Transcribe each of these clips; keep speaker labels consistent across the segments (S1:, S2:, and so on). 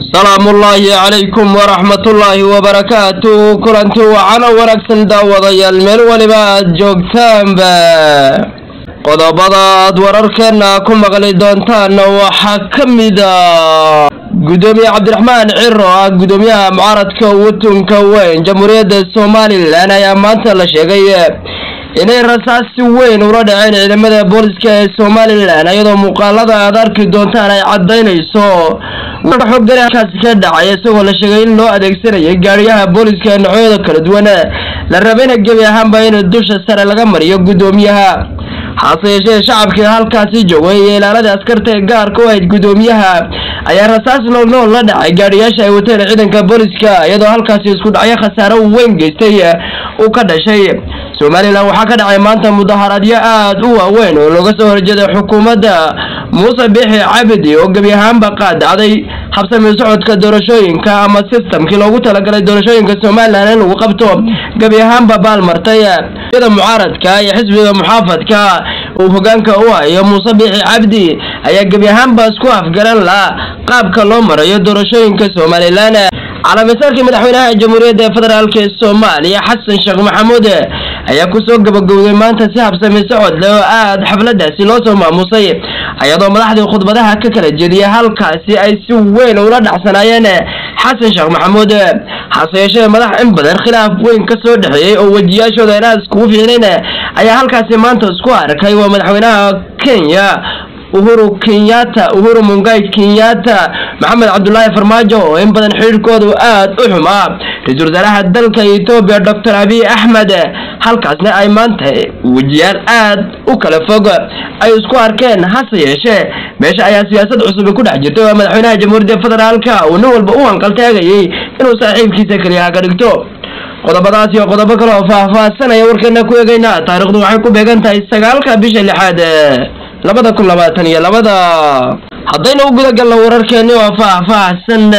S1: salaamullaahi calaykum waraxmatullaahi wabarakaatu kulanti wacan oo wanaagsan daawadayaal meel weliba aad joogtaanba qodobada aad wararkeena ku maqli doontaanna waxaa ka mida gudoomiye cabdiraxmaan ciro ah gudoomiyaha mucaaradka watunka weyn jamhuuriyadda somalilan ayaa maanta la sheegay inay rasaasi weyn ula dhaceen ciidamada booliska ee somalilan iyadoo muuqaalada aad arki doontaan ay cadaynayso xogani halkaasi ka dhacay isagoo la sheegay in loo adeegsanayay gaariyaha booliska ee noocyada kala duwan la rabayna gebi ahaanba in dusha sare laga mariyo gudoomiyaha hase yeeshee shacabkii halkaasi joogay iyo ilaaladii askarta ee gaarka u ahayd gudoomiyaha ayaa rasaas noolnool la dhacay gaadhiyaasha ay wateen ciidanka booliska iyadoo halkaasi isku dhacyo khasaaro weyn geystay uu ka dhashay somalilan waxaa ka dhacay maanta mudaharaadyo aad u waaweyn oo looga soo horjeeday xukuumadda muuse bixi cabdi oo gebi ahaanba qaadacday habsami socodka doorashooyinka ama sistamkii loogu talagalay doorashooyinka somalilan in lagu qabto gebi ahaanba baalmartay sida mucaaradka iyo xisbiga muxaafadka uu hogaanka u hayo muuse bixi cabdi ayaa gebi ahaanba isku afgaran la qaabka loo marayo doorashooyinka somalilan calaamisaarkii madaxweynaha jamhuuriyadda federaalk ee soomaaliya xasan sheekh maxamuud ayaa kusoo gabagowday maanta si habsami socod leh oo aad xafladaasi loo soo maamusay iyadoo madaxdii khudbadaha ka kala jeediyay halkaasi ay si weyn ula dhacsanaayeen xasan sheekh maxamuud hase yeeshee madax in badan khilaaf weyn ka soo dhexeeyey oo wejiyaashooda inaad iskugu fiicnayn ayaa halkaasi maanta isku arkay waa madaxweynaha kenya uhuru kenyatta uhuru mungai kenyatta maxamed cabdulaahi farmaajo oo in badan xidhiirkoodu aad u xumaa ra-iisul wasaaraha dalka etoobiya doctor abiy axmed halkaasna ay maanta wejiyaal aad u kala fog ay isku arkeen hase yeeshee meesha ayaa siyaasad cusubi ku dhex jirtay oo madaxweynaha jamhuuriyadda federaalka uu nin walba u hanqaltaagayay inuu saaxiibkiisa keliyaha ka dhigto qodobadaas iyo qodobo kale oo faahfaahsanaya warkeena ku eegayna taariikhdu waxay ku beegan tahay sagaalka bisha lixaad labada kun labaatan iyo labada haddayna u guda galno wararkeeni oo faahfaahsan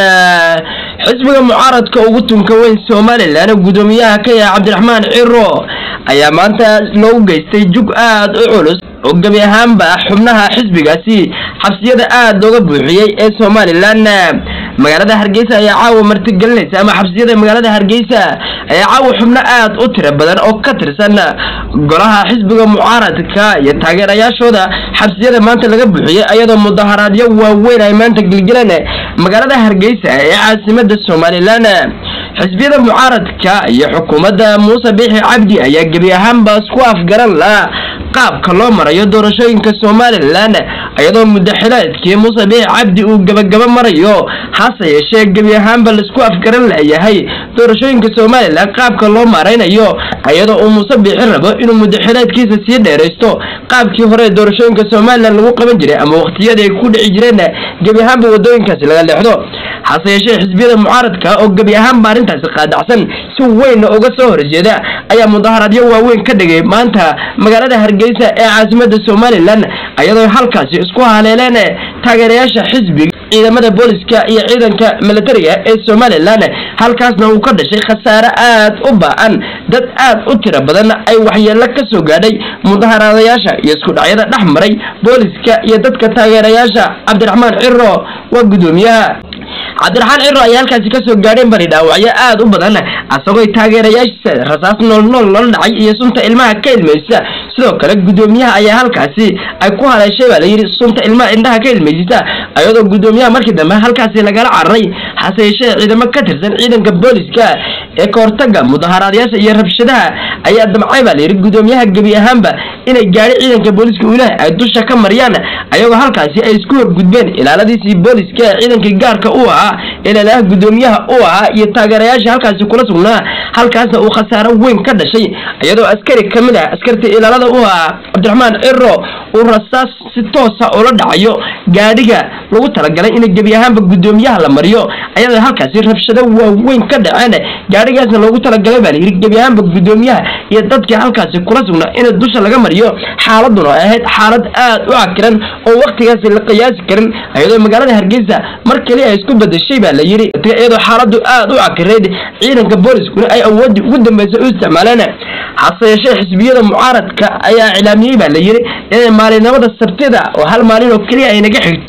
S1: xisbiga mucaaradka ugu tunka weyn somalilan gudoomiyaha ka yaha cabdiraxmaan ciro ayaa maanta loogu geystay jug aad u culus oo gebi ahaanba xubnaha xisbigaasi xabsiyada aad looga buuxiyey ee somalilan magaalada hargeysa ayaa caawa martigelinaysa ama xabsiyada magaalada hargeysa ayaa caawa xubno aad u tiro badan oo ka tirsan golaha xisbiga mucaaradka iyo taageerayaashooda xabsiyada maanta laga buuxiyey iyadoo mudaharaadyo waaweyn ay maanta gelgeleen magaalada hargeysa ee caasimada somalilan xisbiyada mucaaradka iyo xukuumadda muuse biixi cabdi ayaa gebi ahaanba isku afgaran la qaabka loo marayo doorashooyinka somalilan iyadoo mudaxileedkii muuse biixi cabdi uu gabagaba marayo hase yeeshee gebi ahaanba laisku afgaran layahay doorashooyinka somalilan qaabka loo maaraynayo iyadoo uu muuse biixi rabo inuu mudaxileedkiisa sii dheeraysto qaabkii hore doorashooyinka somalilan lagu qaban jiray ama waqtiyadii ay ku dhici jireen gebi ahaanba wadooyinkaasi laga leexdo hase yeeshee xisbiyada mucaaradka oo gebi ahaanba arrintaasi qaadacsan si weynna uga soo horjeeda ayaa mudaharaadyo waaweyn ka dhigay maanta magaalada hargeysa ee caasimada somalilan iyadoo halkaasi isku haleeleen taageerayaasha xisbiga ciidamada booliska iyo ciidanka militariga ee somalilan halkaasna uu ka dhashay khasaare aad u ba-an dad aad u tiro badan ay waxyeelo ka soo gaadhay mudaharaadayaasha iyo isku dhacyada dhex maray booliska iyo dadka taageerayaasha cabdiraxmaan ciro waa gudoomiyaha cabdiraxmaan ciro ayaa halkaasi kasoo gaadheen bari dhaawacyo aad u badan asagoo taageerayaashiisa rasaas nool nool loola dhacay iyo sunta ilmaha ka ilmaysa sidoo kale gudoomiyaha ayaa halkaasi ay ku haleeshay baa layidhi sunta ilmaha indhaha ka ilmaysita iyadoo gudoomiyaha markii dambe halkaasi lagala cararay hase yeeshee ciidamo ka tirsan ciidanka booliska ee kahortaga mudaharaadayaasha iyo rabshadaha ayaa damcay baa layidhi gudoomiyaha gebi ahaanba inay gaadhi ciidanka booliska uulaha ay dusha ka mariyaan ayagoo halkaasi ay isku horgudbeen ilaaladiisii booliska ee ciidankii gaarka u ahaa ilaalaha gudoomiyaha u ahaa iyo taageerayaasha halkaasi kula sugnaa halkaasna uu khasaaro weyn ka dhashay iyadoo askari ka mid ah askartii ilaalada u ahaa cabdiraxmaan ciro uu rasaas si toosa ula dhacayo gaadhiga lagu talagalay in gebi ahaanba gudoomiyaha la mariyo ayadoo halkaasi rabshado waaweyn ka dhaceen gaadhigaasna loogu talagalay baa layidhi gebi ahaanba gudoomiyaha iyo dadkii halkaasi kula sugnaa in dusha laga mariyo xaaladuna ay ahayd xaalad aad u cakiran oo waktigaasi la qiyaasi karin iyadoo magaalada hargeysa mar kaliya ay isku bedeshay baa la yidhi iyadoo xaaladu aad u cakirayd ciidanka booliskuna ay awoodii ugu dambeysay u isticmaaleen hase yeeshee xisbiyada mucaaradka ayaa iclaamiyey baa la yidhi inay maalinimada sabtida oo hal maalin oo keliya ay naga xigto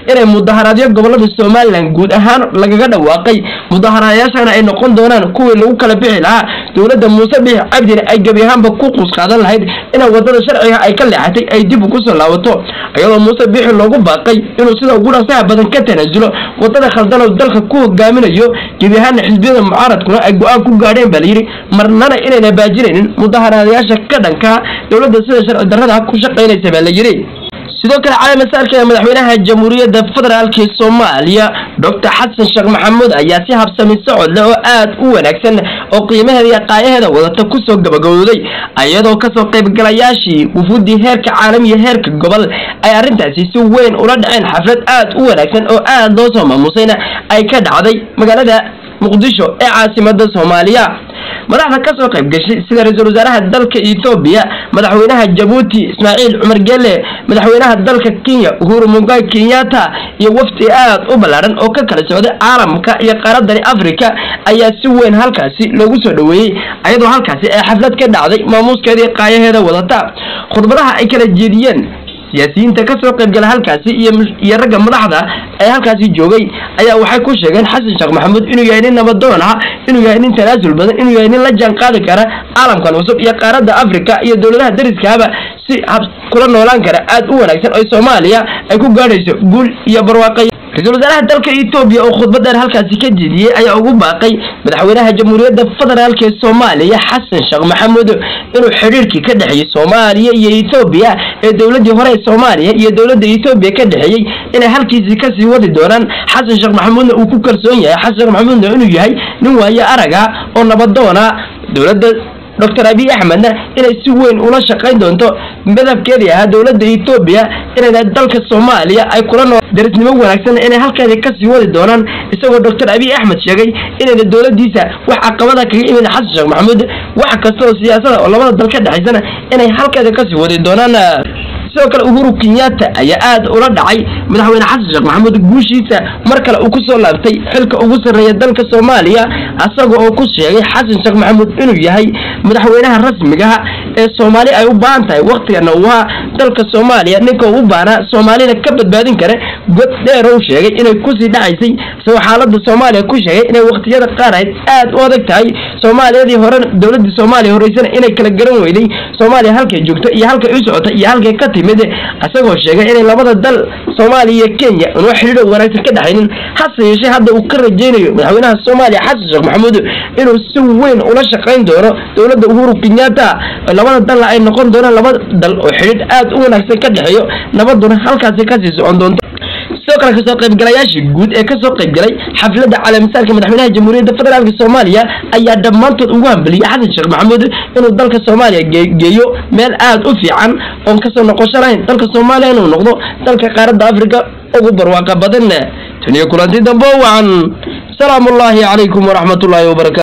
S1: inay mudaharaadyo gobolada somalilan guud ahaan lagaga dhawaaqay mudaharaadayaashana ay noqon doonaan kuwii lagu kala bixi lahaa dowladda muuse biix cabdina ay gebi ahaanba ku qusqaadan lahayd inay wadada sharciga ay ka leexatay ay dib ugu soo laabato iyadoo muuse biixi loogu baaqay inuu sida ugu dhasaha badan ka tanaasulo wadada khaldan oo dalka ku hogaaminayo gebi ahaana xisbiyada mucaaradkuna ay go-aan ku gaadheen baa layidhi marnana inayna baajinaynin mudaharaadayaasha ka dhanka dowladda sida sharci darrada ku shaqaynaysa baa la yidhi sidoo kale calaamasaarka ee madaxweynaha jamhuuriyadda federaalk soomaaliya doctor xasan sheekh maxamuud ayaa si habsami socod leh oo aad u wanaagsan oo qiimaheeda iyo qaayaheeda wadata kusoo gabagabowday iyadoo kasoo qaybgalayaashii wufuuddii heerka caalamiya heerka gobol ay arrintaasi si weyn ula dhaceen xaflad aad u wanaagsan oo aad loo soo maamusayna ay ka dhacday magaalada muqdisho ee caasimada soomaaliya madaxda ka soo qayb gashay sida ra-iisul wasaaraha dalka ethoobiya madaxweynaha jabuuti ismaaciil cumar gelle madaxweynaha dalka kenya uhuru mugai kenyatta iyo wafdi aad u ballaadhan oo ka kala socday caalamka iyo qaaradani africa ayaa si weyn halkaasi loogu soo dhoweeyey ayadoo halkaasi ay xaflad ka dhacday maamuuskeedii qaayaheeda wadata khudbadaha ay kala jeediyeen siyaasiyiinta ka soo qaybgala halkaasi iyo ragga madaxda ee halkaasi joogay ayaa waxay ku sheegeen xasan sheekh maxamuud inuu yahay nin nabadoon ah inuu yahay nin tanaasul badan inuu yahay nin la jaan qaadi kara caalamkan cusub iyo qaaradda africa iyo dowladaha dariskaaba si kula noolaan kara aad u wanaagsan oo soomaaliya ay ku gaadhayso guul iyo barwaaqay ra-iisul wasaaraha dalka etoobiya oo khudbad dheer halkaasi ka jeediyey ayaa ugu baaqay madaxweynaha jamhuuriyadda federaalk ee soomaaliya xasan sheekh maxamuud inuu xidhiirkii ka dhexeeyey soomaaliya iyo etoobiya ee dowladdii hore ee soomaaliya iyo dowladda etoobiya ka dhexeeyey inay halkiisii kasii wadi doonaan xasan sheekh maxamuudna uu ku kalsoon yahay xasan sheekh maxamuudna inuu yahay nin waaye araga oo nabadoona dowladda doctor abiy axmedna inay si weyn ula shaqayn doonto madabkeedii ahaa dowladda etoobiya inayna dalka soomaaliya ay kula noo darisnimo wanaagsan inay halkeedii kasii wadi doonaan isagoo doctor abiy axmed sheegay inayna dowladiisa wax caqabada kaga imin xasan sheekh maxamuud wax kasta oo siyaasada oo labada dal ka dhexaysana inay halkeeda kasii wadi doonaan sidoo kale uhuru kenyatta ayaa aad ula dhacay madaxweyne xasan sheekh maxamuud guushiisa mar kale uu kusoo laabtay xilka ugu sarreeya dalka soomaaliya isaga oo ku sheegay xasan sheekh maxamuud inuu yahay madaxweynaha rasmigaha ee soomaali ay u baahan tahay waktigana uu ahaa dalka soomaaliya ninka uu u baanaa soomaalina ka badbaadin kara god dheer ou sheegay inay kusii dhacaysay isagoo xaalada soomaaliya ku sheegay inay waktiyada qaar ahayd aad u adag tahay soomaaliyadii hore dowladii soomaaliya horeysana inay kala garan weyday soomaaliya halkay joogto iyo halkay u socota iyo halkay ka timid isagoo sheegay inay labada dal soomaaliya iyo kenya unwa xidhiidho wanaagsan ka dhexaynin hase yeeshee hadda uu ka rajaynayo madaxweynaha soomaaliya xasan sheekh maxamuud inuu si weyn ula shaqayn doono dowladda uhuru kenyatta labada dalna ay noqon doonaan laba dal oo xidhiidh aad u wanaagsan ka dhexeeyo nabaduna halkaasi kasii socon doonto sidoo kale kasoo qaybgalayaashii guud ee kasoo qaybgalay xafladda calaamisaarka madaxweynaha jamhuuriyadda federaalk soomaaliya ayaa dhammaantood ugu hambaliyey xasan sheekh maxamuud inuu dalka soomaaliya geeyo meel aad u fiican oon kasoo noqosho lahayn dalka soomaaliya inuu noqdo dalka qaaradda africa ugu barwaaqa badan taniyo kulanti dambe wacan salaamu ullaahi calaykum waraxmat ullaahi wabarakatu